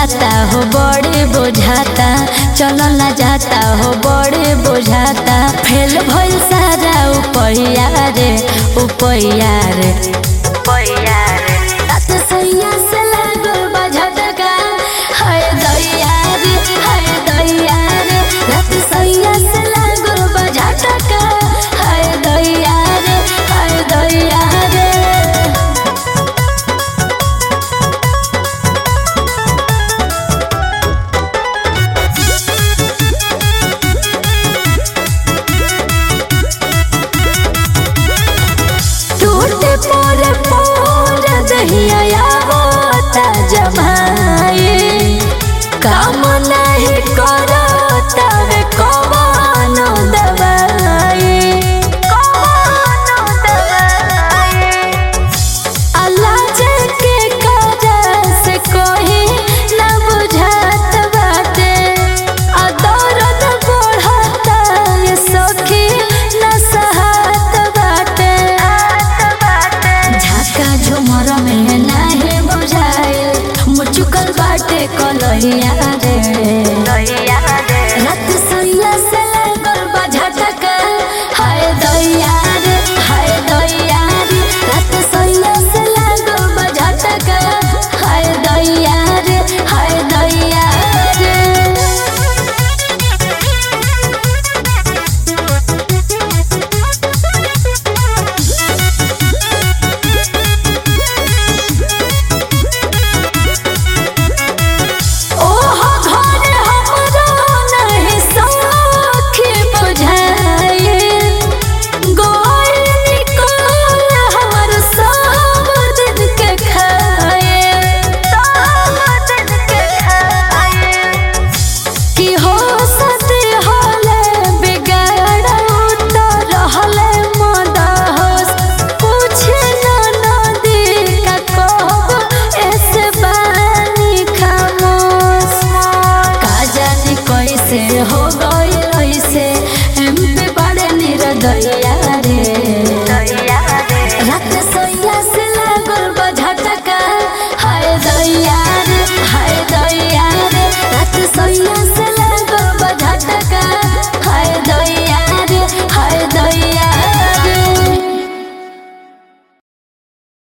जाता हो बड़े बुझाता चलल ना जाता हो बड़े बुझाता फेल भइल सारा उपैया रे उपैया रे उपैया रे रात सैया से लागल बा झटका हाय दैया रे हाय दैया रे रात सैया से लागल बा झटका हाय दैया रे हाय दैया रे टूटे पर पर दहिया होता जमाई काम नहीं करता वे कवनो दवाई कवनो दवाई अल्लाह के काजा से कोई ना बुझात बाटे आ दर्द बढ़ता ये सखी ना सहात बाटे झाका झुमर में नाही बुझाइल मुचुकल बाटे कलहिया